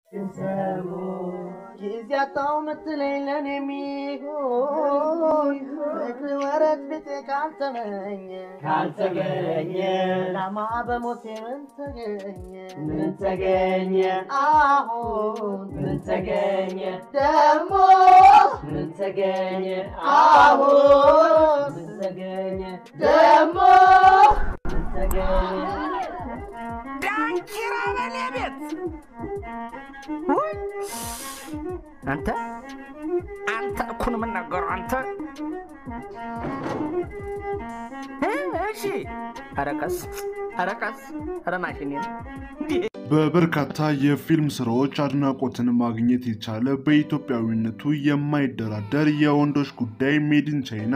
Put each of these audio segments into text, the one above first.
ሰሙ ጊዜ አጣው ምትለኝ ለኔ የሚሆን ፍቅር ወረት ቤቴ ካልተመኘ ካልተገኘ ዳማ በሞቴ ምን ተገኘ ምን ተገኘ አሁን ምን ተገኘ ደግሞ ምን ተገኘ አሁን ምን ተገኘ ደግሞ ምን ተገኘ ዳንኪራ በኔ ቤት ውይ! አንተ አንተ እኩን የምናገሩ አንተ እ እሺ አረቀስ አረቀስ ረማሽኔ በበርካታ የፊልም ስራዎች አድናቆትን ማግኘት የቻለ በኢትዮጵያዊነቱ የማይደራደር የወንዶች ጉዳይ፣ ሜድን ቻይና፣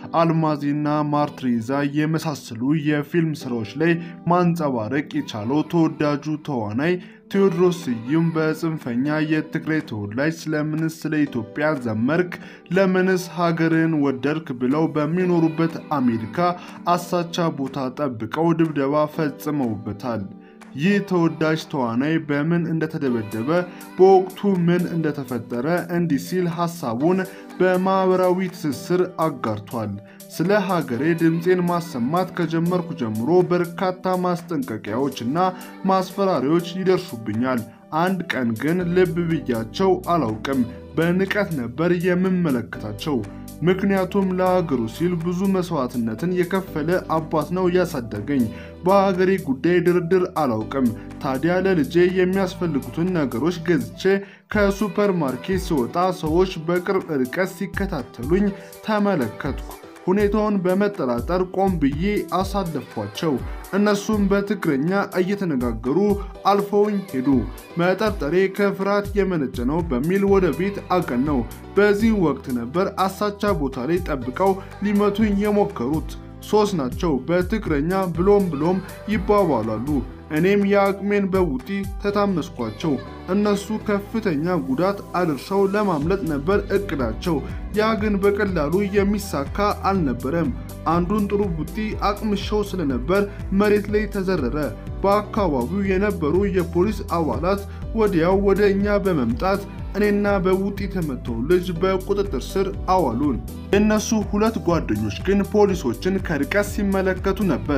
አልማዜና ማርትሬዛ የመሳሰሉ የፊልም ስራዎች ላይ ማንጸባረቅ የቻለው ተወዳጁ ተዋናይ ቴዎድሮስ ስዩም በጽንፈኛ የትግራይ ተወላጅ ስለምንስ ስለ ኢትዮጵያ ዘመርክ፣ ለምንስ ሀገርን ወደድክ ብለው በሚኖሩበት አሜሪካ አሳቻ ቦታ ጠብቀው ድብደባ ፈጽመውበታል። ይህ ተወዳጅ ተዋናይ በምን እንደተደበደበ በወቅቱ ምን እንደተፈጠረ እንዲህ ሲል ሀሳቡን በማህበራዊ ትስስር አጋርቷል። ስለ ሀገሬ ድምፄን ማሰማት ከጀመርኩ ጀምሮ በርካታ ማስጠንቀቂያዎች እና ማስፈራሪያዎች ይደርሱብኛል። አንድ ቀን ግን ልብ ብያቸው አላውቅም። በንቀት ነበር የምመለከታቸው። ምክንያቱም ለሀገሩ ሲል ብዙ መስዋዕትነትን የከፈለ አባት ነው ያሳደገኝ። በሀገሬ ጉዳይ ድርድር አላውቅም። ታዲያ ለልጄ የሚያስፈልጉትን ነገሮች ገዝቼ ከሱፐር ማርኬት ስወጣ ሰዎች በቅርብ ርቀት ሲከታተሉኝ ተመለከትኩ። ሁኔታውን በመጠራጠር ቆም ብዬ አሳለፏቸው። እነሱም በትግረኛ እየተነጋገሩ አልፈውኝ ሄዱ። መጠርጠሬ ከፍርሃት የመነጨ ነው በሚል ወደ ቤት አቀነው። በዚህ ወቅት ነበር አሳቻ ቦታ ላይ ጠብቀው ሊመቱኝ የሞከሩት። ሶስት ናቸው። በትግረኛ ብሎም ብሎም ይባባላሉ። እኔም የአቅሜን በውጢ ተታመስኳቸው። እነሱ ከፍተኛ ጉዳት አድርሰው ለማምለጥ ነበር እቅዳቸው። ያ ግን በቀላሉ የሚሳካ አልነበረም። አንዱን ጥሩ ቡጢ አቅምሸው ስለነበር መሬት ላይ ተዘረረ። በአካባቢው የነበሩ የፖሊስ አባላት ወዲያው ወደ እኛ በመምጣት እኔና በቡጢ የተመታው ልጅ በቁጥጥር ስር አዋሉን። የእነሱ ሁለት ጓደኞች ግን ፖሊሶችን ከርቀት ሲመለከቱ ነበር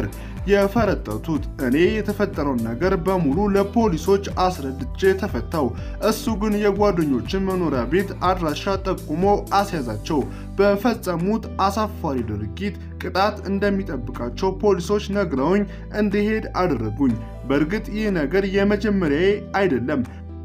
የፈረጠቱት። እኔ የተፈጠረውን ነገር በሙሉ ለፖሊሶች አስረድቼ ተፈታው። እሱ ግን የጓደኞችን መኖሪያ ቤት አድራሻ ጠቁሞ አስያዛቸው። በፈጸሙት አሳፋሪ ድርጊት ቅጣት እንደሚጠብቃቸው ፖሊሶች ነግረውኝ እንዲሄድ አደረጉኝ። በእርግጥ ይህ ነገር የመጀመሪያዬ አይደለም።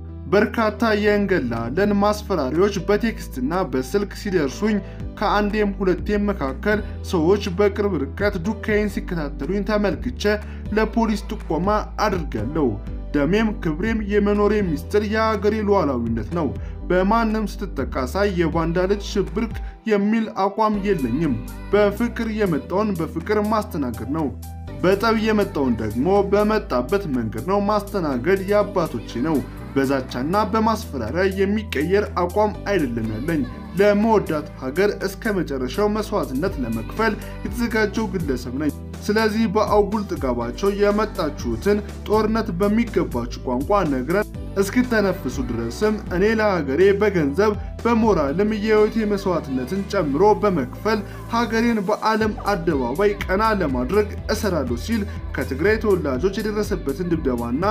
በርካታ የእንገላለን ማስፈራሪዎች በቴክስትና በስልክ ሲደርሱኝ ከአንዴም ሁለቴም መካከል ሰዎች በቅርብ ርቀት ዱካይን ሲከታተሉኝ ተመልክቼ ለፖሊስ ጥቆማ አድርጋለሁ። ደሜም ክብሬም የመኖሬ ሚስጥር የአገሬ ሉዓላዊነት ነው። በማንም ስትጠቃ ሳይ የባንዳ ልጅ ሽብርክ የሚል አቋም የለኝም። በፍቅር የመጣውን በፍቅር ማስተናገድ ነው። በጠብ የመጣውን ደግሞ በመጣበት መንገድ ነው ማስተናገድ የአባቶቼ ነው። በዛቻና በማስፈራሪያ የሚቀየር አቋም አይደለም ያለኝ። ለመወዳት ሀገር እስከ መጨረሻው መስዋዕትነት ለመክፈል የተዘጋጀው ግለሰብ ነኝ። ስለዚህ በአጉል ጥጋባቸው የመጣችሁትን ጦርነት በሚገባችሁ ቋንቋ ነግረን እስክተነፍሱ ድረስም እኔ ለሀገሬ በገንዘብ በሞራልም የህይወቴ መስዋዕትነትን ጨምሮ በመክፈል ሀገሬን በዓለም አደባባይ ቀና ለማድረግ እሰራለሁ ሲል ከትግራይ ተወላጆች የደረሰበትን ድብደባና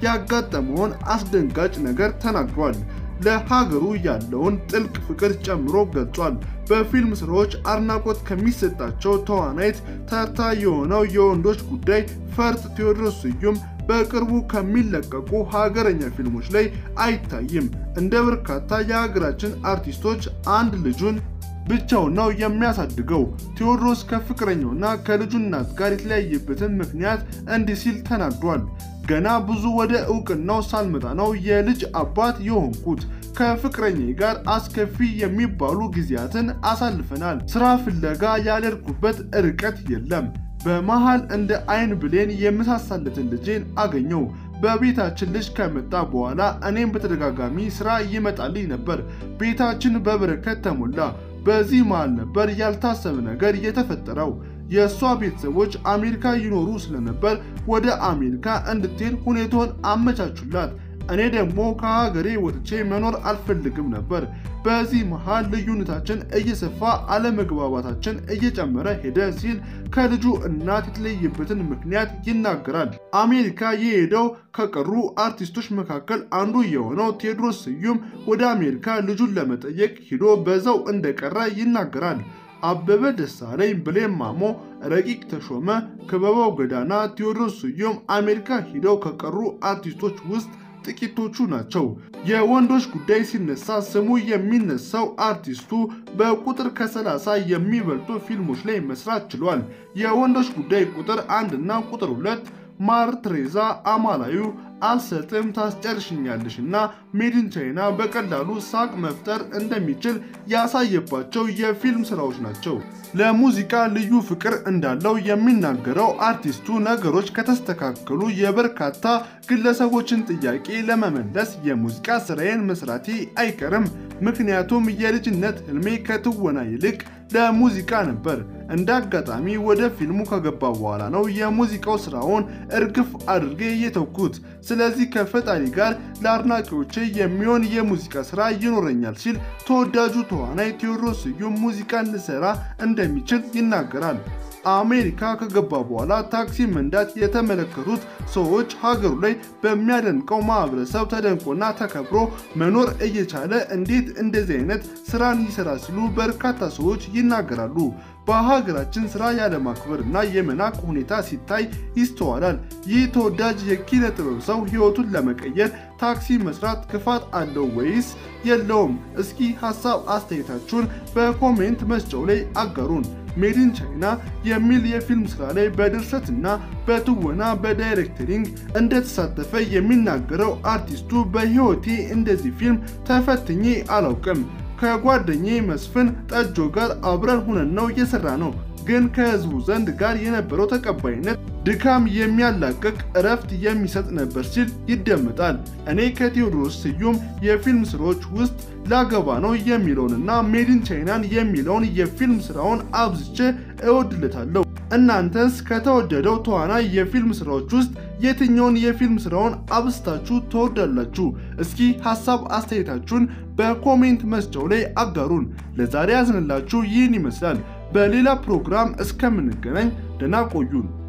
ያጋጠመውን አስደንጋጭ ነገር ተናግሯል። ለሀገሩ ያለውን ጥልቅ ፍቅር ጨምሮ ገልጿል። በፊልም ስራዎች አድናቆት ከሚሰጣቸው ተዋናይት ተርታ የሆነው የወንዶች ጉዳይ ፈርጥ ቴዎድሮስ ስዩም በቅርቡ ከሚለቀቁ ሀገረኛ ፊልሞች ላይ አይታይም። እንደ በርካታ የሀገራችን አርቲስቶች አንድ ልጁን ብቻውን ነው የሚያሳድገው። ቴዎድሮስ ከፍቅረኛውና ከልጁ እናት ጋር የተለያየበትን ምክንያት እንዲህ ሲል ተናግሯል። ገና ብዙ ወደ እውቅናው ሳልመጣ ነው የልጅ አባት የሆንኩት። ከፍቅረኛዬ ጋር አስከፊ የሚባሉ ጊዜያትን አሳልፈናል። ስራ ፍለጋ ያልሄድኩበት ርቀት የለም። በመሃል እንደ አይን ብሌን የምሳሳለትን ልጄን አገኘው። በቤታችን ልጅ ከመጣ በኋላ እኔም በተደጋጋሚ ስራ ይመጣልኝ ነበር። ቤታችን በበረከት ተሞላ። በዚህ መሃል ነበር ያልታሰበ ነገር የተፈጠረው። የእሷ ቤተሰቦች አሜሪካ ይኖሩ ስለነበር ወደ አሜሪካ እንድትሄድ ሁኔታውን አመቻቹላት። እኔ ደግሞ ከሀገሬ ወጥቼ መኖር አልፈልግም ነበር። በዚህ መሃል ልዩነታችን እየሰፋ አለመግባባታችን እየጨመረ ሄደ ሲል ከልጁ እናት የተለየበትን ምክንያት ይናገራል። አሜሪካ የሄደው ከቀሩ አርቲስቶች መካከል አንዱ የሆነው ቴዎድሮስ ስዩም ወደ አሜሪካ ልጁን ለመጠየቅ ሂዶ በዛው እንደቀረ ይናገራል። አበበ ደሳለኝ፣ ብሌን ማሞ፣ ረቂቅ ተሾመ፣ ክበበው ገዳና፣ ቴዎድሮስ ስዩም አሜሪካ ሂደው ከቀሩ አርቲስቶች ውስጥ ጥቂቶቹ ናቸው። የወንዶች ጉዳይ ሲነሳ ስሙ የሚነሳው አርቲስቱ በቁጥር ከሰላሳ የሚበልጡ ፊልሞች ላይ መስራት ችሏል። የወንዶች ጉዳይ ቁጥር አንድ እና ቁጥር ሁለት ማር ትሬዛ፣ አማላዩ፣ አልሰጥም፣ ታስጨርሽኛለሽ እና ሜድን ቻይና በቀላሉ ሳቅ መፍጠር እንደሚችል ያሳየባቸው የፊልም ስራዎች ናቸው። ለሙዚቃ ልዩ ፍቅር እንዳለው የሚናገረው አርቲስቱ ነገሮች ከተስተካከሉ የበርካታ ግለሰቦችን ጥያቄ ለመመለስ የሙዚቃ ስራዬን መስራቴ አይቀርም። ምክንያቱም የልጅነት ህልሜ ከትወና ይልቅ ለሙዚቃ ነበር። እንደ አጋጣሚ ወደ ፊልሙ ከገባ በኋላ ነው የሙዚቃው ስራውን እርግፍ አድርጌ የተውኩት። ስለዚህ ከፈጣሪ ጋር ለአድናቂዎቼ የሚሆን የሙዚቃ ስራ ይኖረኛል ሲል ተወዳጁ ተዋናይ ቴዎድሮስ ስዩም ሙዚቃን ልሰራ እንደሚችል ይናገራል። አሜሪካ ከገባ በኋላ ታክሲ መንዳት የተመለከቱት ሰዎች ሀገሩ ላይ በሚያደንቀው ማህበረሰብ ተደንቆና ተከብሮ መኖር እየቻለ እንዴት እንደዚህ አይነት ስራን ይሰራ ሲሉ በርካታ ሰዎች ይናገራሉ። በሀገራችን ስራ ያለማክበርና የመናቅ ሁኔታ ሲታይ ይስተዋላል። ይህ ተወዳጅ የኪነ ጥበብ ሰው ህይወቱን ለመቀየር ታክሲ መስራት ክፋት አለው ወይስ የለውም? እስኪ ሀሳብ አስተያየታችሁን በኮሜንት መስጫው ላይ አጋሩን። ሜድን ቻይና የሚል የፊልም ስራ ላይ በድርሰትና በትወና በዳይሬክተሪንግ እንደተሳተፈ የሚናገረው አርቲስቱ በህይወቴ እንደዚህ ፊልም ተፈትኜ አላውቅም። ከጓደኛዬ መስፍን ጠጆ ጋር አብረን ሁነን ነው የሰራ ነው። ግን ከህዝቡ ዘንድ ጋር የነበረው ተቀባይነት ድካም የሚያላቅቅ እረፍት የሚሰጥ ነበር ሲል ይደመጣል። እኔ ከቴዎድሮስ ስዩም የፊልም ስራዎች ውስጥ ላገባ ነው የሚለውንና ሜድን ቻይናን የሚለውን የፊልም ስራውን አብዝቼ እወድለታለሁ። እናንተስ ከተወደደው ተዋናይ የፊልም ስራዎች ውስጥ የትኛውን የፊልም ስራውን አብስታችሁ ትወዳላችሁ? እስኪ ሀሳብ አስተያየታችሁን በኮሜንት መስጫው ላይ አጋሩን። ለዛሬ ያዝንላችሁ ይህን ይመስላል። በሌላ ፕሮግራም እስከምንገናኝ ደህና ቆዩን።